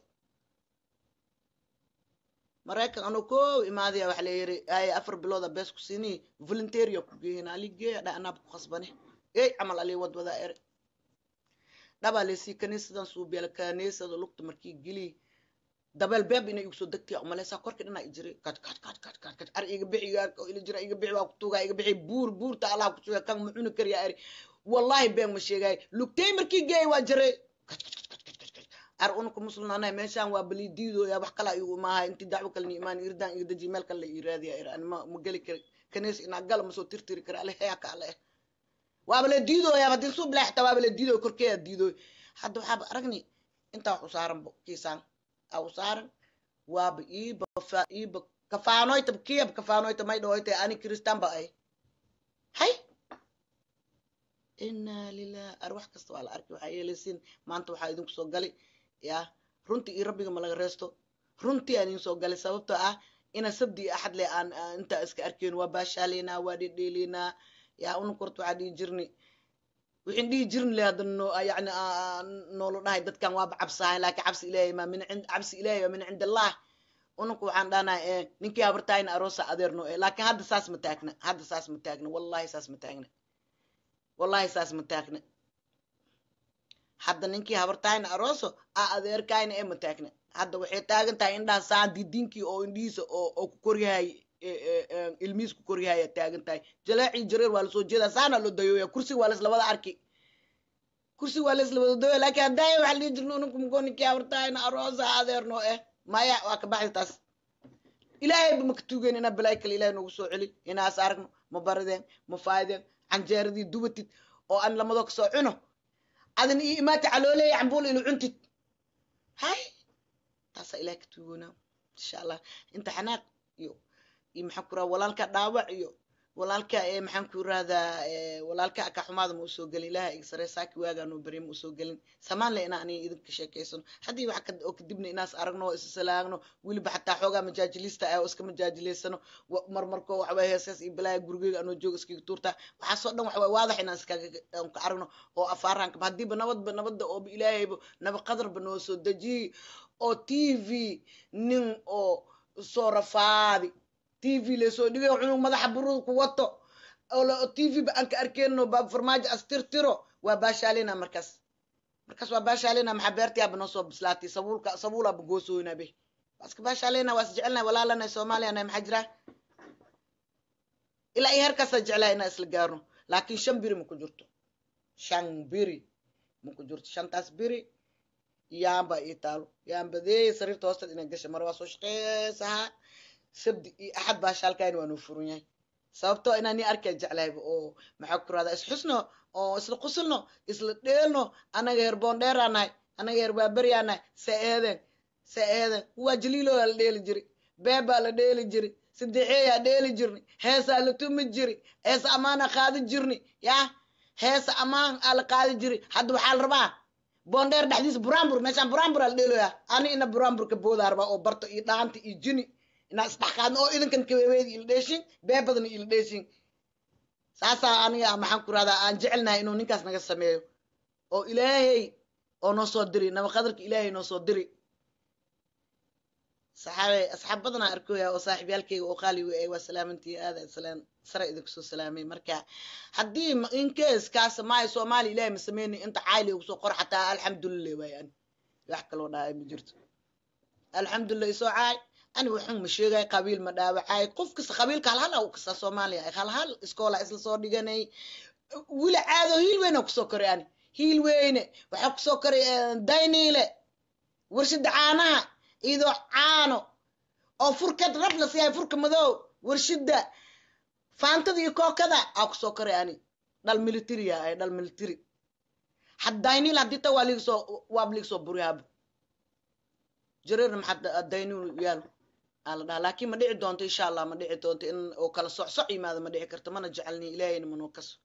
maraykan anoo koow imaadaya waxa la yiri ay afar bilooda bees ku siini volunteeria ku geeyeen aligee dha anaab ku khasbane ey camal ali wadwadaa ere dhabaa leysii kaniisadan suubiyaala kaniisada lugta markii geli dabeel beeb inay igu soo degtay umaleysaa korkii dhanaa ijiray kat kat kat kat kat kat ar iga bixi ila jira iga bixi waa ku tuugaa iga bixi buur buurta allah ku suga kan mucuni kariyaa eri wallahi been ma sheegay lugtay markii geey waa jiray kat kat kat kat kat kat ar unka muslimnaanay meeshaan waa bali diidooya wax kala igu maaha intii dacwo kale ni imaan irdaan iga daji meel kale la ii raadiya er ani ma ma geli kari kaniis inaa gala ma soo tirtiri kara ale heya ka ale waaba la diidooya haddii suu bilaa xitaa waaba la diidooy korkeeya diidooy hadda waxaaba aragni intaa wax u saaranbo kiisaan au saaran waaba iiba iiba kafaanoyta kiyab kafaanoyta may dhahoyta ani kristaan ba ay hay inaa lilah ar wax kasta waa la arki waxaa yeelaysiin maanta waxaa idinku soo gali ya runtii iyo rabbiga ma laga reesto runtii aan idin soo galay sababtoo ah ina sabdi iyo axad le aan intaa iska arkeen waa baashaaleynaa waa dhedheeleynaa ya unukorta waxaa dhihi jirni wixin dhihi jirin le hadda no yani noolo dhahay dadkan waaba cabsahay laakiin cabsi ilaahay ma min cind cabsi ilaahay waa min cind allah ununku waxaan dhahnaa ee ninkii habartaayna aroosa adeerno ee laakiin hadda saas ma taagna hadda saas ma taagna wallahi saas ma taagna wallahi saas ma taagna hadda ninkii habartaayna arooso a adeerkaayna ee ma taagna hadda waxay taagan tahay indhaha saan didinkii oo indhihiisa oo oo ku koryahay ilmihiis ku koryahay taagan tahay jaleecii jareer waa lasoo jeedaa saana loo dayooya kursi waa laslabada arki kursi waa laslabada dayoya laakiin haddaaya waxa dhihi jirna ununku mugo ninkii habartaayna aroosa adeerno eh maya waa ka baxday taas ilaahayba maka tuugeen inaa balaay kale ilahay noogu soo celi inaas aragno ma barideen ma faayideen canjeeradii dubatid oo aan lamadoo kasoo cuno adan io imaata calooleeya cambuul inu cuntid hay taasaa ilahay ka tuugoonaa insha allah inta xanaaq iyo iyo maxaa ku raha walaalka dhaawac iyo walaalka ee maxaan ku irahdaa walaalka aka xumaada ma usoo gelin ilaha iga sare saaki waagaa noo beriya ma usoo gelin samaan le inaa aniga idinka sheekeysano haddii wax oo kadibna inaas aragno oo isalaagno weliba xataa xoogaa majaajilista ah oo iska majaajilaysano marmarko waxaway heesaas iyo balaaya gurigeyga anoo jooga iskaga tuurtaa waxaasoo dhan waxaway waadax inaan iskaga ka aragno oo afaaraanka haddiiba nabadba nabadda ooba ilaahayba naba qadarba noo soo dejiyey oo t v nin oo soo rafaadi t v lasoo dhigay cunug madaxa buruda ku wato oo t v ba aan ka arkeyno baab farmaajo astirtiro waa baashaalina markaas markaas waa baashaalina maxaa beertiyaaba noo soo bislaatay sabuulka sabuulaaba goosoyna be waaska baashaalina waas jecelnahay walaalana soomaaliyana maxaa jira ilaa iyo herkaasa jeclaha inaa isla gaarno laakiin shan biri ma ku jirto shan biri ma ku jirto shantaas biri yaamba ii taalo yaambadeey sariirta hoosteed inay gasha mar waa soo shaqeysahaa sabdi iyo axad baa shaalkayn waa noo furan yahay sababtoo inaan ni arkay jeclayba oo maxaa ku rahdaa isxusno oo isla qusulno isla dheelno anaga heer boondheeraa nahay anaga heer baaberiyaa nahay sa eeden sa eeden waa jaliiloodaa la dheeli jiri beebaa la dheeli jiri sadexeeyaa dheeli jirni heesaa la tumi jiri heesa ammaana qaadi jirni yaa heesa ammaan aa la qaadi jiri hadda waxaa la rabaa boondheer dhexdiisa buraanbur meeshaan buraanbur aa la dheeloyaa ani ina buraanburka boodaa rabaa oo barto iyo dhaanta iyo jini inaa isdhexqaadno oo idinkan kabebeedi ila dheeshin beebadana ila dheeshin saasaa aniga maxaan ku rahdaa aan jecelnahay inuu ninkaas naga sameeyo oo ilaahay oo noo soo diri nabaqadarka ilaahay noo soo diri saxaabe asxaab badanaa arkoya oo saaxiibyaalkeyga oo qaaliga ay waa salaamantii aada salaan sare idinku soo salaamay marka haddii inkees kaas maayo soomaali ilaahay ma sameyni inta caayli ugu soo qor xataa alxamdulilah waay ani wax kaloo dhahay ma jirto alxamdulilah isoo caay ani waxun ma sheegay qabiil ma dhaawacay qof kasta qabiilka halhal u kasta soomaaliya halhal iskoola isla soo dhiganay wili caado hiil weyne kusoo koray ani hiil weyne waxaa kusoo koray dayniile warshada caanaha idoo caano oo furkad rab la siiyahay furka madow warshida faantada iyo kookada aa kusoo koray ani dhal militariya ay dhal military had dayniil haddii ta waa liigasoo waab liigasoo buriyaaba jareerna maxaa dayniil yaalo aa la dhaha laakiin ma dhici doonto insha allah ma dhici doonto in oo kala socsoc yimaado ma dhici karto mana jecelni ilaahayna manoo kaso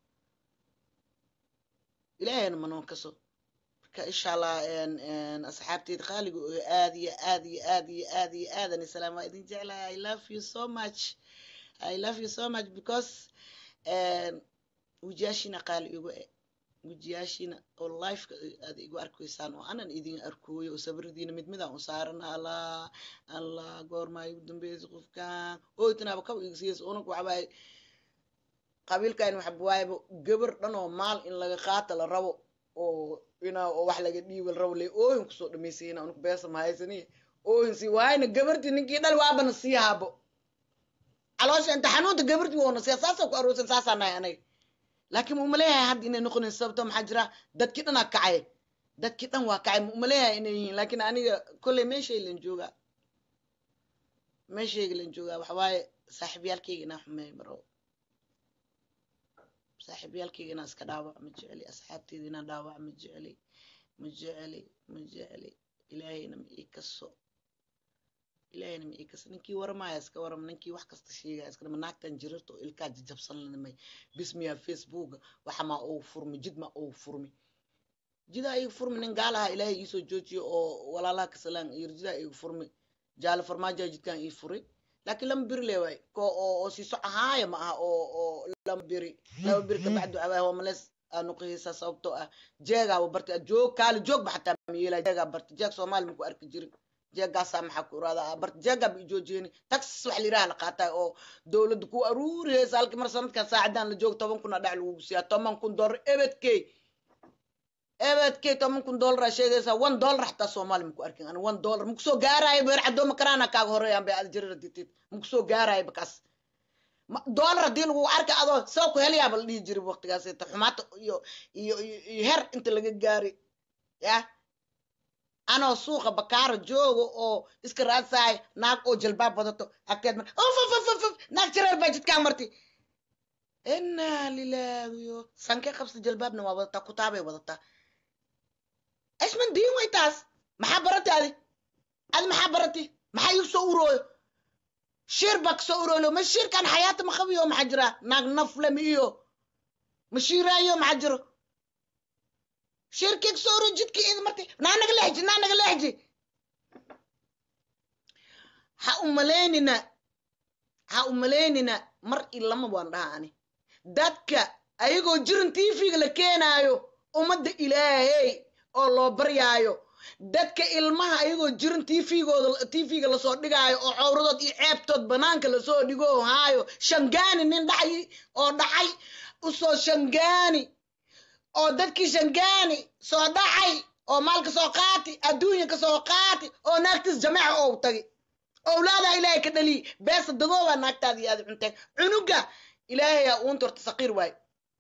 ilaahayna manoo kaso marka insha allah asxaabteed qaaliga oo aad iyo aad iyo aad iyo aad iyo aadan isalaam waa idin jeclahay i love you so much i love you so much because wejiyaashiina qaali igu e wejiyaashiina oo lifeka aad igu arkaysaan oo anan idin arkooyo oo sabridiina mid midaan u saaran allah allah goormaa igu dambeysa qofkan oytanaaba kaba igsiyas unug waxbaa qabiilkan waxba waayaba gabar dhan oo maal in laga qaata la rabo oo ina oo wax laga dhiiba la rabo le ooyin kusoo dhamaysayna unug beesa mahaysani ooyin si waayna gabartii ninkii dhal waabana sii haabo caloosha inta xanuunta gabartii woona siya saasa ku aroosan saasaa nahay anaga laakiin umaleeyahay hadda inay noqonayn sababto maxaa jira dadkii dhan aa kacay dadkii dhan waa kacay umaleeyahay inay yihiin laakiin aniga kolley meeshay lan joogaa meeshayga lan joogaa waxawaaye saaxiibyaalkayga inaa xumeey maro saaxiibyaalkayga inaa iska dhaawac ma jeceli asxaabteyda inaa dhaawac ma jeceli ma jeceli ma jeceli ilaahayna ma ii kaso ilaahayna ma ii kaso ninkii waramaya iska waram ninkii wax kasta sheegaya iska dhama naagtan jirirta oo ilkaa jajabsan lanimay bismiya facebooka waxamaa ou furmi jid ma ou furmi jidaa igu furmi nin gaalaha ilaahay iisoo joojiyo oo walaalaha kasalaan iyo jidaa igu furmi jaale farmaajo jidkan ii furi laakiin lama biri leewaay ko oo oo siiso ahaaya ma aha oo oo lama biri laba biri kabacdu abaa waa malees anuqihisa sababtoo ah jeegaaba barta joog kaali joogba xataa mayeela jeegaa barta jeeg soomaali maku arki jirin jeegaasaa maxaa ku iraadaa barta jeegaa ba ijoojiyeni taxis wax layiraha la qaataa oo dowladda ku aruurihaysa halkii mar sanadkan saacadan la joogo toban kun a dhac lagugu siiyaa toban kun dollar ebedkey ebedkey toban kun dollar sheegaysaa one dollar xataa soomaali maku arkin ani one dollar makusoo gaaraayo beer cadooma karaana kaaga horeeyaan bay aad jirira ditid makusoo gaaraayo bakaas dollar haddii lagu arka adoo soo ku helayaaba la dhihi jiray waqtigaas ta xumaata iyo iyo iyo her inta laga gaari ya anoo suuqa bakaara jooga oo iska raadsahay naag oo jalbaab wadato agteed mar of naag jareer baa jidkaan marti inaa lilaahiyo sanke qabsta jalbaabna waa wadataa kutaabay wadataa ishman diin way taas maxaa barati adi adi maxaa barati maxaa igu soo urooyo shir baa kasoo urolo ma shirkan xayaata ma qabiyo maxaa jira naag nafle ma iyo ma shiiraayo maxaa jiro shirkii kasoo uro jidkii id marti naa naga leexji naa naga leexji ha umalaynina ha umalaynina mar ilama waan dhaha ani dadka ayagoo jirin tv-ga la keenaayo ummadda ilaahey oo loo baryaayo dadka ilmaha ayagoo jirin tvgooda tv-ga lasoo dhigaayo oo cowradood iyo ceebtood banaanka lasoo dhigo haayo shangaani nin dhacay oo dhacay usoo shangaani oo dadkii shangaani soo dhacay oo maalka soo qaati adduunya ka soo qaati oo naagtiis jameeca ou tagi owlaadaa ilaahay ka dhaliy beesa dadoobaa naagtaada iyo aad cunteen cunuga ilaahayaa uunta horta saqiir waayo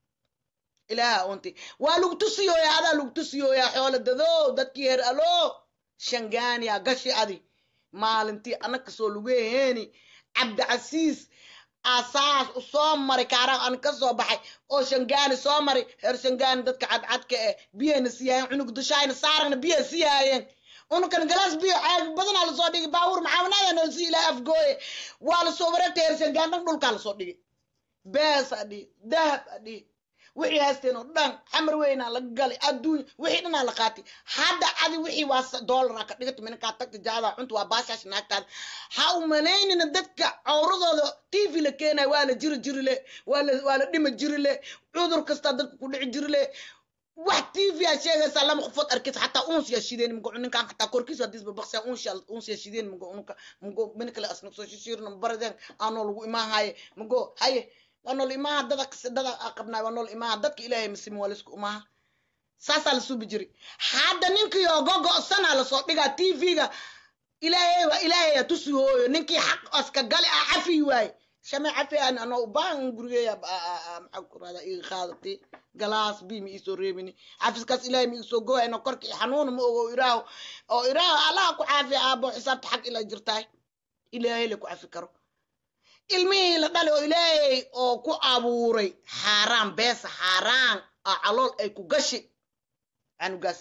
ilaaha uunti waa lagu tusiyooyaa adaa lagu tusiyooyaa xoolo dadow dadkii her alo shangaaniya gashi adi maalintii anag kasoo lugeheeni cabdicasiis asaas u soo maray kaaraan an ka soo baxay oo shangaani soo maray heer shangaani dadka cadcadka eh biyayna siyaayeen cunug dushaayna saaragna biya siyaayeen unukan galaas biyo caag badanaa lasoo dhigay baawur maxaamanaada noolsi ilaa afgooye waa lasoo wareegtay heer shangaan dhan dhulkaa lasoo dhigay bees adhi dahab adhi wixii haysteen oo dhan xamar weynaa la galay adduunya wixii dhanaa la qaatay hadda adi wixii waa doolara ka dhigata minankaa tagta jaada cunta waa baashaash naagtaada ha u malaynina dadka cawradooda tv la keenayo waa la jiri jiri le waa la waa la dhima jiri le cudur kastaa dadka ku dhici jiri le wax tv aa sheegaysaa lama qofood arkaysa xataa uns yaa shideen mago ninkan xataa korkiisa hadisba baqsiya uns yaa shideen mago unka mago min kale asna soo shishiirna baradeen aanoo lagu imaahaye mago haye waa nool imaha dada dada qabnaay waa nool imaha dadka ilaahay masimi waa laisku imaha saasaa la suubi jiri hadda ninkii oo gogo'sanaa lasoo dhigaa tv-ga ilaahay waa ilaahaya tusi hooyo ninkii xaq aska gali ah cafi waaye shame cafi aan anoo ubaahan gurigeeya maxaa ku raada iga qaadati galaas bi ma iisoo reebini xafiskaas ilaahay ma iisoo gooyayno korkii xanuuna ma ogo iraaho oo iraaho allaha ku caafi aabo xisaabta xaq ilaa jirtaay ilaahay la ku cafi karo ilmihii la dhalay oo ilaahay oo ku abuuray xaaraan beesa xaaraan oo calool ay ku gashi canugaas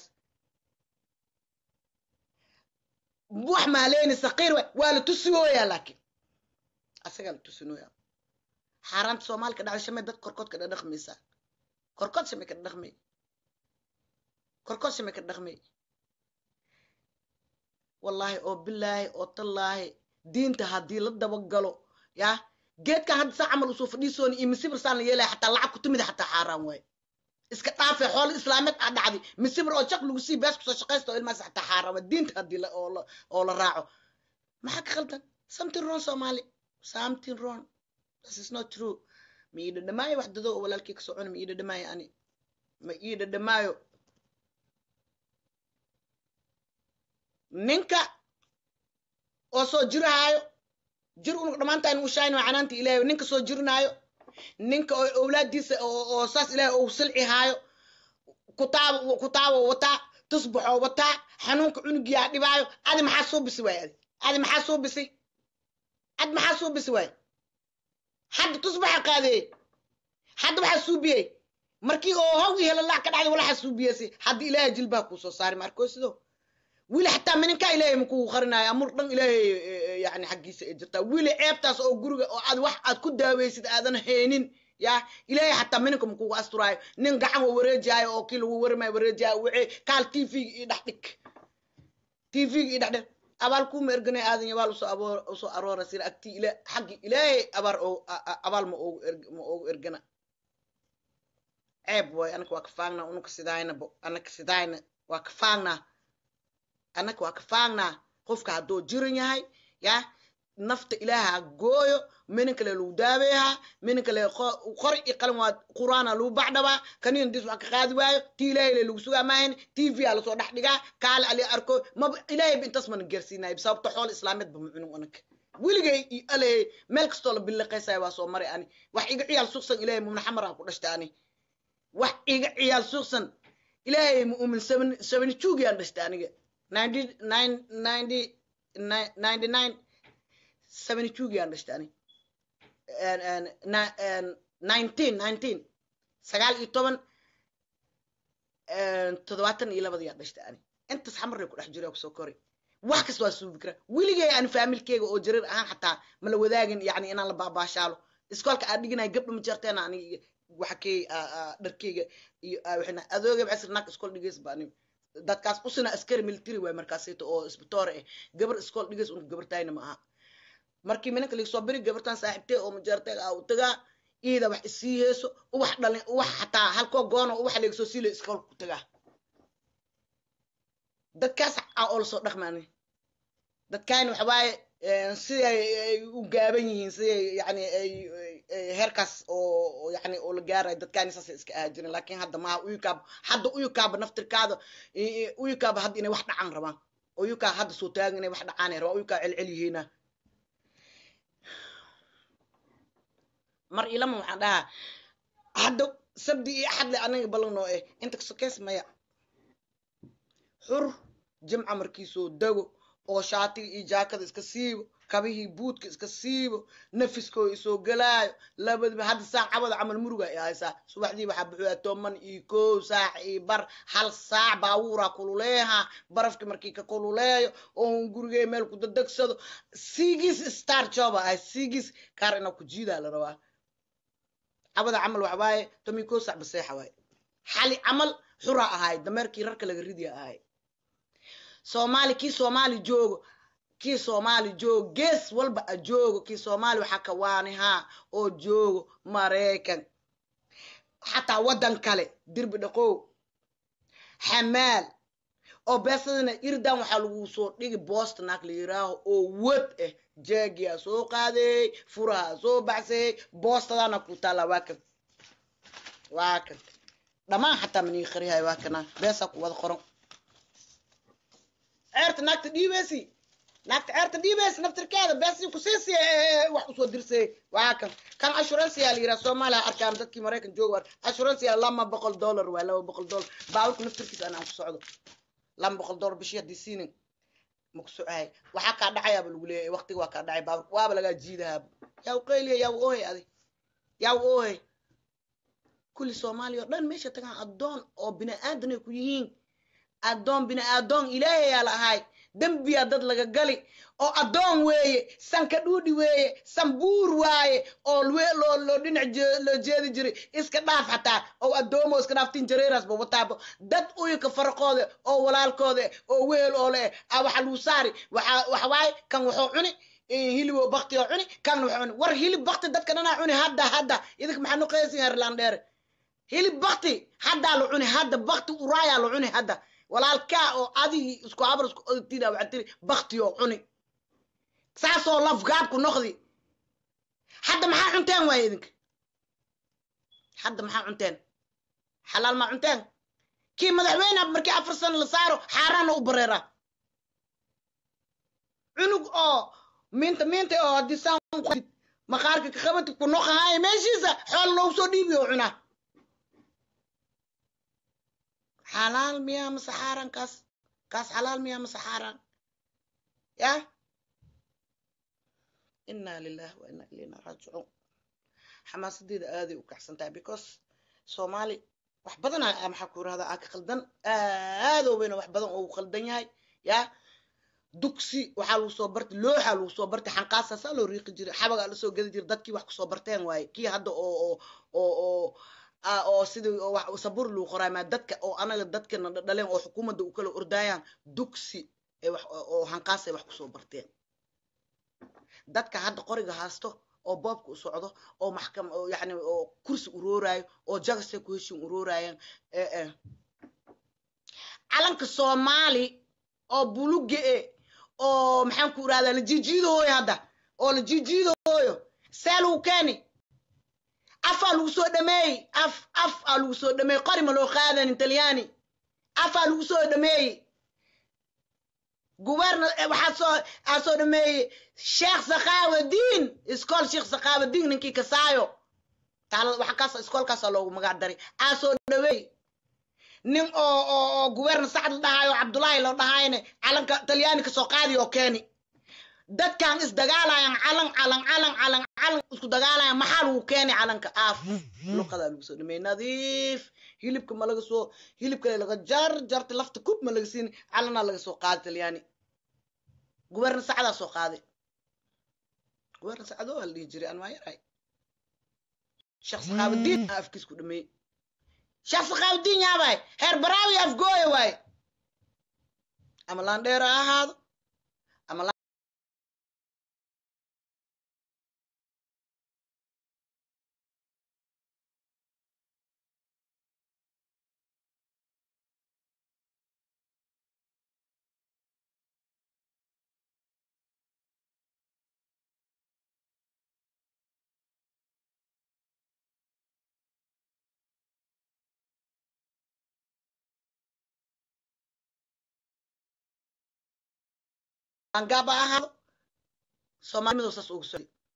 wax maaleyni saqiir wa waa la tusigooyaa laakiin asagaa la tusinooyaa xaaraanta soomaalika dhacday shamay dad korkood ka dhadhaqmaysaa korkood shamay ka dhaqmay korkood shamay ka dhaqmay wallaahi oo bilaahi oo tallaahi diinta haddii la dabagalo ya geedkan hadda saa camal usoo fadhiisooni iyo misibir saan la yeelaya xataa lacag ku timida xataa xaaraan waaye iska dhaafe xoolo islaameed aa dhacday misibir oo jak lagu sii bees kusoo shaqaysta oo ilmaas xataa xaaraan waa diinta haddii oo la raaco maxaa ka khaldan something wrong somali something wrong this is not true ma ii dhadhamaayo wax dado oo walaalkii kasoo cuna ma ii dhadhamaayo ani ma ii dhadhamaayo ninka oo soo jirahaayo jir unug dhammaantaan u shaayno canaanta ilaahay ninka soo jirinaayo ninka oo owlaadiisa oo saas ilaahay ou silcihaayo kutaabo kutaabo wataa tusbaxoo wataa xanuunka cunugiyaa dhibaayo adi maxaa soo bisi waay adi adi maxaa soo bisi adi maxaa soo bisi waay hadda tusbaxa qaadeeyey hadda waxaa suubiyey markii oo haw iyo helalac ka dhacday walaxa suubiyeysi hadda ilaahay jilbaha kuu soo saari maarkoo sido wili xataa mininkaa ilaahay makuu qarinaayo amur dhan ilaahay yani xaggiisa ay jirtaa wili ceebtaas oo guriga oo aad wax aad ku daaweysid aadan haynin ya ilaahay xataa mininka makugu asturaayo nin gacan wa wareejaayo oo kii lagu warmayo wareejaayo wixii kaal tv-ga ii dhex dhig tv-ga ii dhex dhig abaal kuuma erganay aadan abaal usoo aboor usoo aroora sira agtii ila xaggi ilaahay abaar oo abaal ma oogu erg ma oogu ergana ceeb waayo anaka waa ka faagnaa unaka sidaayna bo anaka sidaayna waa ka faagnaa annaka waa ka faagnaa qofka hadduu jiran yahay ya nafta ilaaha gooyo minin kale lagu daabeehaa minin kale qori i qalin waa qur'aana lagu bacdhabaa kaniin dis wax ka qaadi waayo ti ilaahay le lagu sugaa maahan tv aa lasoo dhex dhigaa kaale ali arko maba ilaahay ba intaas mana gaarsiinayo sababto xool islaameed ba mucunug anaka weligay i aley meel kastoo la biliqaysaya waa soo maray ani wax iga ciyaal suuqsan ilaahay mumna xamaraan ku dhashta ani wax iga ciyaal suuqsan ilaahay muumin sabani juugiyaan dhashta aniga ninety nine ninety ninety nine seventy two gaan dhashta ani nineteen nineteen sagaal iyo toban toddobaatan iyo labada yaa dhashta ani intaas xamarray ku dhex jiro kusoo koray wax kasta waa suubi karaa weligay aan faamilkeyga oo jareer ahaan xataa mala wadaagin yani inaan la baabaashaalo iskoolka aan dhiganaya gabdha ma jarteen aniga waxakey dharkeyga iyo waxayna adooga basir naag iskool dhigays baa aniga dadkaas usina askari military waay markaasayto oo isbitoore ah gabar iskool dhigays un gabartayna ma aha markii minanka lagasoo beri gabartan saaxiibtee oo majaarteega ah u tagaa iida wax isii heeso uwax dhalin uwax xataa halkoo goono uwax lagasoo siilay iskoolka ku tagaa dadkaas a oo lasoo dhaqmaani dadkaani waxa waaye siday ay u gaaban yihiin siday yani ay heerkaas oo yani oo la gaarayo dadkaani saasay iska ahaa jirin laakiin hadda maaha uyukaaba hadda uyukaaba naftirkaada uyukaaba hadda inay wax dhacaan rabaan uyukaa hadda soo taagan inay wax dhacaanay rabaan uyukaa celcel yihiina mar ilama waxaan dhahaa hadda sabdi iyo axadle aniga ballanoo eh inta sokeys maya xur jimca markiisoo dago oo shaatiga iyo jaakada iska siibo kabihii buudka iska siibo nafiskoo isoo galaayo labadiba hadda saac cabada camal muruga ay haysaa subaxdii waxaa buxuya toban iyo kow saac iyo bar hal saac baawuuraa kululeeha barafki markii ka kululeeyo oo gurigey meel ku dadegsado sigis star joba ahay sigis kaar inaa ku jiidaa la rabaa cabada camal waxa waaye toban iyo kow saac baseexa waaye xali camal xuraa ahaay dameerkii rarka laga ridiya ahay soomaali kii soomaali joogo kii soomaali joogo gees walba a joogo kii soomaali waxaa ka waanihaa oo joogo maraykan xataa waddan kale dirbi dhaqow xamaal oo beesadana irdan waxaa lagu soo dhigi boosta naag la yiraaho oo wad ah jeegiyaa soo qaadeey furaha soo baxsayey boostadana ku taalla waa kan waa kan dhammaan xataa manii qarihay waa kana beesaa ku wada qoran ceerta naagta dhiibeysi naagta ceerta dhiibeysi naftirkeeda beesi kusiisi wax usoo dirsay waa kan kan assuranceyaa la yiraa soomaaliya arkaan dadkii maraykan jooga assuranceyaa lama boqol dollar waa laba boqol dollar baaburka naftirkiisa anaan ku socdo lama boqol dollar bishii haddii siinin ma ku socahay waxaa kaa dhacayaaba lagu leeyahay waqtiga waa kaa dhacay baaburka waaba lagaa jiidahaaba yaa u qayliya yaa u oohay adi yaa u oohay kulli soomaaliya oo dhan meesha tagaan addoon oo bini aadan ay ku yihiin addoon bini aadoon ilaahayaa la ahay dembiyaa dad laga gali oo addoon weeye sanka dhuudhi weeye sanbuur waaye oo loo loo dhinac loo jeedi jiray iska dhaaf xataa oo addoomo iska dhaaftin jareerasba wataabo dad uyinka faraqooda oo walaalkooda oo wehel oo le ah waxa luu saari waxa waxa waaye kan wuxuu cuni hilib oo bakti oo cuni kan wuxuu cuni war hilib bakti dadka dhanaa cuni hadda hadda idinka maxaa nuqaysin herland dheere hilib bakti haddaa la cuni hadda bakti uraayaa la cuni hadda walaalkaa oo adigii isku habar isku odtida waxaa tiri bakti oo cuni saasoo lafgaabku noqdi hadda maxaa cunteen waaye idinka hadda maxaa cunteen xalaal maa cunteen kii madaxweyne markii afar sano la saaro xaaraana u bareera cunug oo miinta miinta oo haddii saan maqaarka ka qabati ku noqahaaya meeshiisa xool loogu soo dhiibi oo cunaa xalaal miyaa mase xaaraan kaas kaas xalaal miyaa mase xaaraan ya inaa lilah wa inaa ilayna raajicuun xamaasadeeda aaday u kacsan tahay because soomaali wax badan maxaa ku irahdaa aa ka qaldan aadowbayna wax badan oo u qaldan yahay ya dugsi waxaa lagu soo bartay looxaa lagu soo bartay xanqaasaa saa loo riiqi jiray xabagaa lasoo gedi jiray dadkii wax kusoo barteen waaye kii hadda oo oo oo oo oo sidii sabur lagu qoraay maa dadka oo anaga dadkana dhaleen oo xukuumadda u kala ordaayaan dugsi oo hanqaasay wax kusoo barteen dadka hadda qoriga haasto oo boobka u socdo oo maxkam oo yani oo kursi urooraayo oo jagasay ku heshin uroorayaan calanka soomaali oo buluge e oo maxaan ku irahdaa la jiijiidahooyo hadda oo la jiijiidahooyo see lagu keeni afaa lagu soo dhameeyey af af aa lagu soo dhameeyey qori ma loo qaadanin talyaani afaa lagu soo dhameeyey guberna waxaa soo aa soo dhameeyey sheekh sakhaawadiin iskool sheekh sakhaawadiin ninkii kasaayo taal waxa kaas iskoolkaasaa loogu magac daray aa soo dhaweey nin oo oo oo guberna sacd la dhahaayo cabdullaahi loo dhahaayne calanka talyaani kasoo qaadi oo keeni dadkan isdagaalayan calan calan calan calan calan isku dagaalayan maxaa lagu keeni calanka aaf luqadaa lagu soo dhameeyey nadiif hilibka ma laga soo hilib kale laga jar jarta lafta kub ma laga siini calanaa laga soo qaadi talyaani guberna sacdaa soo qaaday guberna sacdo waa la dhihi jiray aan maayaray shaksi qaabadiin aa afkiis ku dhameeyey shaksi qaabadiin yaabay heer baraawi afgooya waaye ama laandheero ha ahaado ama laangaab ha ahaado soomaalimadu saas ugu socday